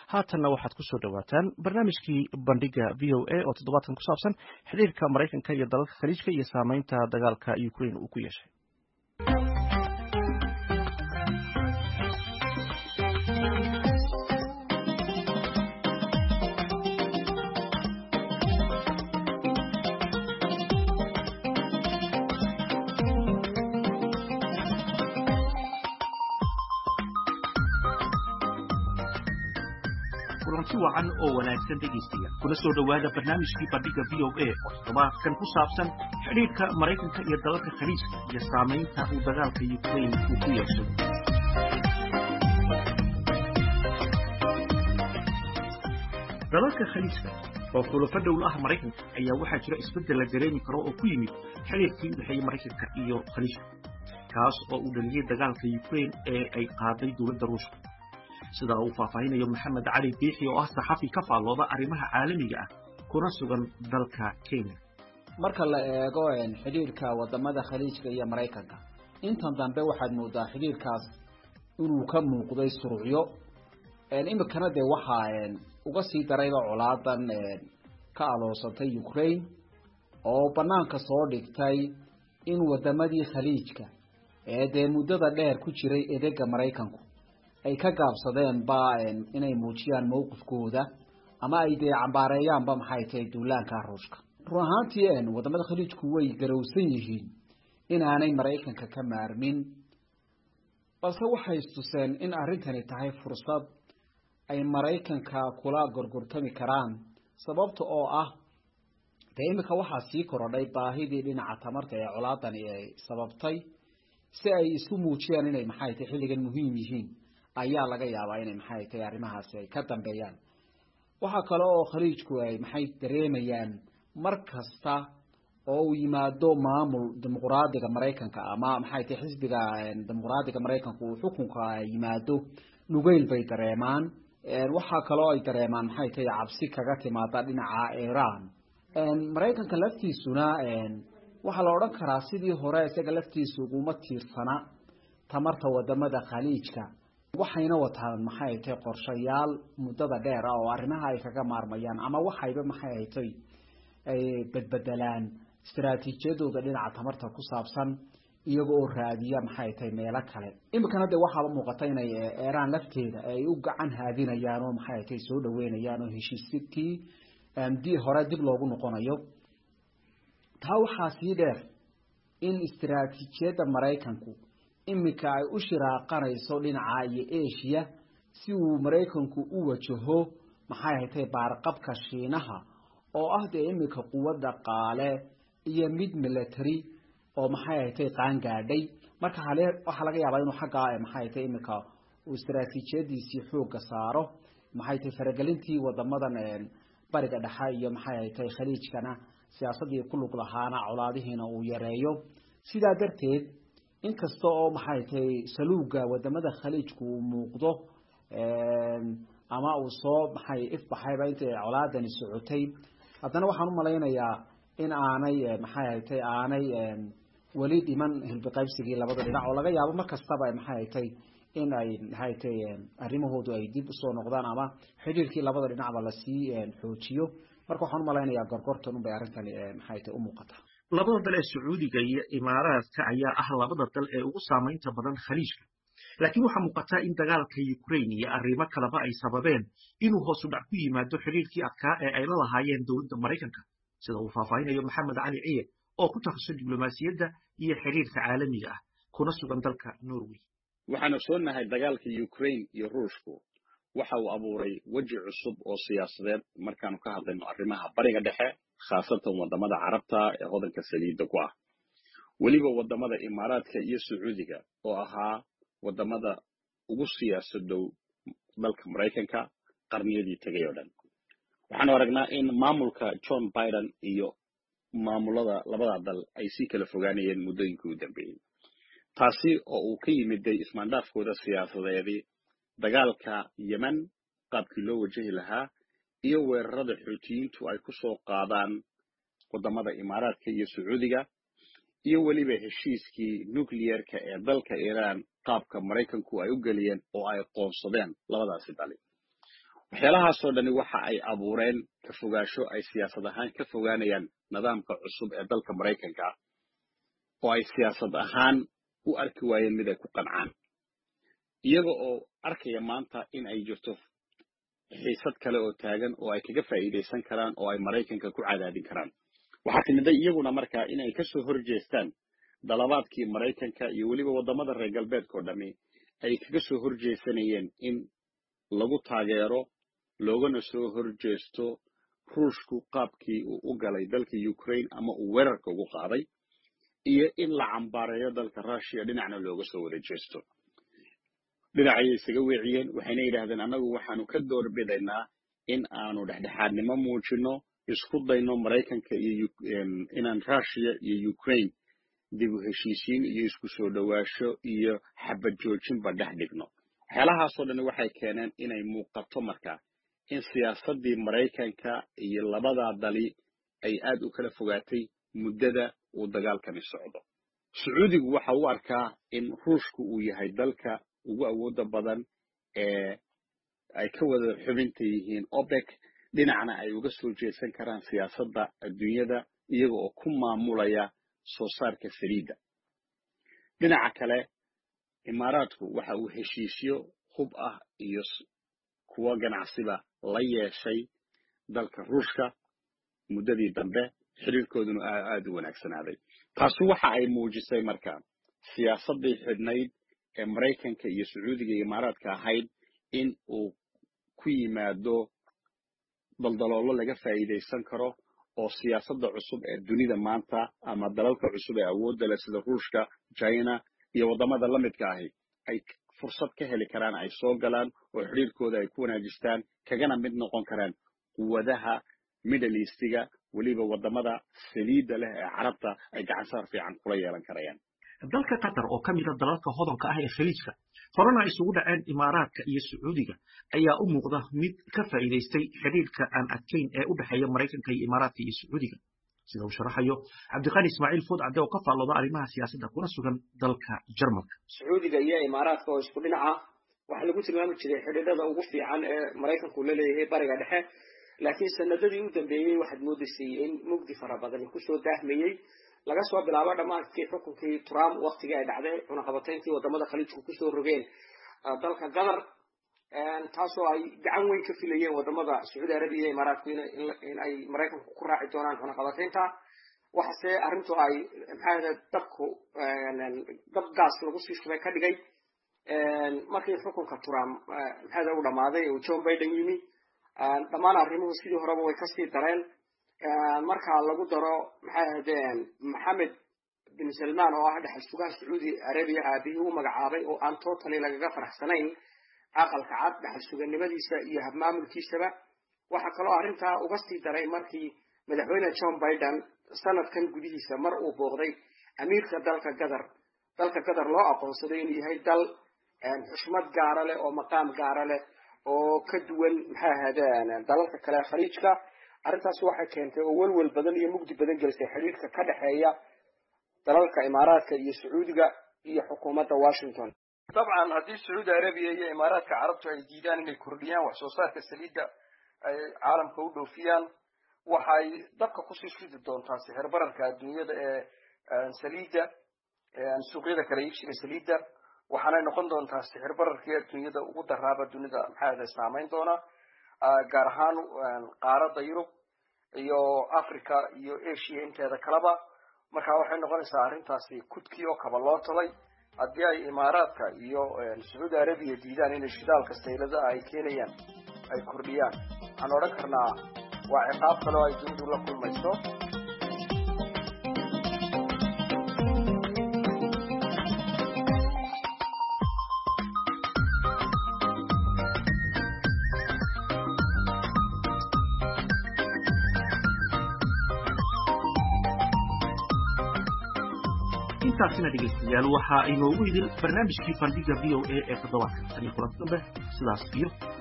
haatanna waxaad ku soo dhowaataan barnaamijkii bandhiga v o a oo toddobaadkan ku saabsan xidhiirka maraykanka iyo dalalka khaliijka iyo saameynta dagaalka ukraine uu ku yeeshay kulanti wacan oo wanaagsan dhegaystayaal kuna soo dhowaada barnaamijkii bandhiga v o a oo toddobaadkan ku saabsan xidhiirka maraykanka iyo dalalka khaliijka iyo saamaynta uu dagaalka ukraine uu ku yeeshay dalalka khaliijka oo xulafo dhowl ah maraykanka ayaa waxaa jira isbeddel la dareemi karo oo ku yimid xidhiirkii u dhexeeyey maraykanka iyo khaliijka kaas oo uu dhaliyey dagaalka ukraine ee ay qaaday dowladda ruushka sida uu faahfaahinayo maxamed cali biixi oo ah saxafi ka faallooda arrimaha caalamiga ah kuna sugan dalka kenya marka la eego xidhiirka wadamada khaliijka iyo maraykanka intan dambe waxaad moodaa xidhiirkaas inuu ka muuqday surucyo imikana dee waxaa uga sii darayba colaadan ka aloosatay ukraine oo banaanka soo dhigtay in wadamadii khaliijka ee dee muddada dheer ku jiray edega maraykanku ay ka gaabsadeenba inay muujiyaan mawqifkooda ama ay dee cambaareeyaanba maxay tahay duulaanka ruushka run ahaantii wadamada khaliijku way garowsan yihiin inaanay maraykanka ka maarmin balse waxay istuseen in arrintani tahay fursad ay maraykanka kula gorgortami karaan sababta oo ah dee iminka waxaa sii korodhay baahidii dhinaca tamarta ee colaadani ay sababtay si ay isu muujiyaan inay maxay tahay xilligan muhiim yihiin ayaa laga yaabaa inay maxay tahay arrimahaasi ay ka dambeeyaan waxaa kale oo khaliijku ay maxay dareemayaan mar kasta oo uu yimaado maamul dimuqraadiga maraykanka ama maxay tahay xisbiga dimuqraadiga maraykanka uu xukunka yimaado nugeyl bay dareemaan waxaa kaloo ay dareemaan maxay tahay cabsi kaga timaada dhinaca iran maraykanka laftiisuna waxaa la odhan karaa sidii hore isaga laftiisu uguma tiirsana tamarta wadamada khaliijka waxayna wataan maxay tahay qorshayaal muddada dheer ah oo arrimaha ay kaga maarmayaan ama waxayba maxay haytay ay bedbedelaan istaraatiijiyadooda dhinaca tamarta ku saabsan iyaga oo raadiya maxay tahay meelo kale iminkana dee waxaaba muuqata inay eeraan lafteeda ay u gacan haadinayaan oo maxay tahay soo dhaweynayaan oo heshiiskii di hore dib loogu noqonayo taa waxaa sii dheer in istaraatiijiyadda maraykanku iminka ay u shiraaqanayso dhinaca iyo asia si uu maraykanku u wajaho maxay haytay baarqabka shiinaha oo ah dee iminka quwa dhaqaale iyo mid military oo maxay haytay qaangaadhay marka hale waxaa laga yaabaa inuu xaggaa maxay haytay iminka uu istaraatiijiyadiisii xoogga saaro maxay tahay faragelintii wadamadan bariga dhexe iyo maxay haytay khaliijkana siyaasadii ku lug lahaana colaadihiina uu yareeyo sidaa darteed inkasta oo maxay tahay saluuga wadamada khaliijku uu muuqdo ama uu soo maxay ifbaxayba intay colaadani socotay haddana waxaan u malaynayaa in aanay maxay haytay aanay weli dhiman hilbiqaybsigii labada dhinac oo laga yaabo mar kastaba maxay haytay in ay maxay tay arrimahoodu ay dib usoo noqdaan ama xidhiirkii labada dhinacba lasii xoojiyo marka waxaan u malaynayaa gorgortan unbay arrintani maxay tay u muuqataa labada dal ee sacuudiga iyo imaaraadka ayaa ah labada dal ee ugu saamaynta badan khaliijka laakiin waxaa muuqataa in dagaalka ukraine iyo arrimo kaleba ay sababeen inuu hoosu dhac ku yimaado xidhiirkii adkaa ee ay la lahaayeen dowladda maraykanka sida uu faahfaahinayo maxamed cali ciye oo ku takhasusay diblomaasiyadda iyo xidhiirka caalamiga ah kuna sugan dalka norway waxaanu soonahay dagaalka ukraine iyo ruushku waxa uu abuuray weji cusub oo siyaasadeed markaanu ka hadlayno arrimaha bariga dhexe khaasatan wadamada carabta ee hodanka saliidda ku ah weliba wadamada imaaraadka iyo sacuudiga oo ahaa wadamada ugu siyaasadow dalka maraykanka qarniyadii tegay oo dhan waxaanu aragnaa in maamulka john biden iyo maamulada labada dal ay sii kala fogaanayeen muddooyinkii u dambeeyey taasi oo uu ka yimiday ismaandhaafkooda siyaasadeedii dagaalka yemen qaabkii loo wajahi lahaa iyo weerarada xuutiyiintu ay ku soo qaadaan wadamada imaaraadka iyo sacuudiga iyo weliba heshiiskii nucleerka ee dalka iiraan qaabka maraykanku ay u geliyeen oo ay qoonsadeen labadaasi dali waxyaalahaasoo dhani waxa ay abuureen ka fogaasho ay siyaasad ahaan ka fogaanayaan nidaamka cusub ee dalka maraykanka oo ay siyaasad ahaan u arki waayeen mid ay ku qancaan iyaga oo arkaya maanta in ay jirto xiisad kale oo taagan oo ay kaga faa'iidaysan karaan oo ay maraykanka ku cadaadin karaan waxaa timiday iyaguna markaa in ay kasoo horjeestaan dalabaadkii maraykanka iyo weliba waddamada reer galbeedkao dhami ay kaga soo horjeesanayeen in lagu taageero loogana soo horjeesto ruushku qaabkii uu u galay dalka ukraine ama uu weerarka ugu qaaday iyo in la cambaareeyo dalka russia dhinacna looga soo wada jeesto dhinacayay isaga weeciyeen waxayna yidhaahdeen annagu waxaanu ka doorbidaynaa in aanu dhexdhexaadnimo muujino isku dayno maraykanka iyo inaan russia iyo ukraine dib u heshiisiin iyo isku soo dhowaasho iyo xabad joojinba dhex dhigno waxyaalahaasoo dhani waxay keeneen inay muuqato markaa in siyaasaddii maraykanka iyo labadaa dali ay aad u kala fogaatay muddada uu dagaalkani socdo sacuudigu waxa u arkaa in ruushku uu yahay dalka ugu awooda badan ee ay ka wada xubinta yihiin opec dhinacna ay uga soo jeesan karaan siyaasadda adduunyada iyaga oo ku maamulaya soo saarka saliidda dhinaca kale imaaraadku waxa uu heshiisyo hub ah iyo kuwo ganacsiba la yeeshay dalka ruushka muddadii dambe xiriirkooduna aad u wanaagsanaaday taasi waxa ay muujisay markaa siyaasaddii xidhnayd ee maraykanka iyo sacuudiga iyo imaaraadka ahayd in uu ku yimaado daldaloolo laga faa'iidaysan karo oo siyaasadda cusub ee dunida maanta ama dalalka cusub ee awoodda leh sida ruushka china iyo waddamada la midka ahi ay fursad ka heli karaan ay soo galaan oo xidhiirkooda ay ku wanaajistaan kagana mid noqon karaan quwadaha middle eastiga weliba waddamada saliidda leh ee carabta ay gacansaar fiican kula yeelan karayaan dalka qatar oo ka mida dalalka hodanka ah ee khaliijka horena isugu dhaceen imaaraadka iyo sacuudiga ayaa u muuqda mid ka faa'iidaystay xidhiirka aan adkayn ee u dhexeeya maraykanka iyo imaaraadka iyo sacuudiga sida uu sharaxayo cabdiqani ismaaciil food cadde oo ka faallooda arrimaha siyaasadda kuna sugan dalka jarmalka sacuudiga iyo imaaraadka oo isku dhinaca waxaa lagu tilmaami jiray xidhiidhada ugu fiican ee maraykanku la leeyahay bariga dhexe laakiin sanadadii u dambeeyey waxaad moodaysay in mugdi fara badan kusoo daahmayey laga soo bilaabo dhammaadkii xukunkii trump waktigii ay dhacday cunaqabatayntii wadamada khaliijku kusoo rogeen dalka qatar taasoo ay gacan weyn ka filayeen wadamada sacuudi arabiya iyo imaaraadku in ay maraykanku ku raaci doonaan cunaqabataynta waxase arrintu ay maxaa dabku dab gaas lagu sii shubay ka dhigay markii xukunka trump maxaa u dhamaaday uu john biden yimi dhammaan arrimuhu sidii horeba way kasii dareen marka lagu daro maxay ahaydeen maxamed bin salmaan oo ah dhexal sugaha sacuudi arabiya aabihii u magacaabay oo aan totally lagaga faraxsanayn aqalka cad dhexal suganimadiisa iyo habmaamulkiisaba waxaa kaloo arrintaa uga sii daray markii madaxweyne john biden sanadkan gudihiisa mar uu booqday amiirka dalka qatar dalka qatar loo aqoonsaday inuu yahay dal xushmad gaara leh oo maqaam gaara leh oo ka duwan maxay ahaydeen dalalka kale khaliijka arrintaasi waxay keentay oo welwel badan iyo mugdi badan gelisay xidhiirka ka dhexeeya dalalka imaaraadka iyo sacuudiga iyo xukuumadda washington dabcan haddii sacuudi arabiya iyo imaaraadka carabtu ay diidaan inay kordhiyaan wax soo saarka saliidda ay caalamka u dhoofiyaan waxay dabka kusii shidi doontaa sixir bararka adduunyada ee saliidda suuqyada kala iibsiga saliidda waxaanay noqon doontaa sixir bararkii adduunyada ugu daraaba dunida maxaada saameyn doona gaar ahaan qaaradda yurub iyo africa iyo asia inteeda kaleba marka waxay noqonaysaa arrintaasi kudkii oo kaba loo talay haddii ay imaaraadka iyo sacuudi arabiya diidaan inay shidaalka sayladaha ay keenayaan ay kordhiyaan waxaan odhan karnaa waa ciqaab kale oo ay dunidu la kulmayso intaasina dhegaystayaal waxa inoogu idin barnaamijkii bandhiga v o a ee toddobaadka tan iyo kulanti dambe sidaas iyo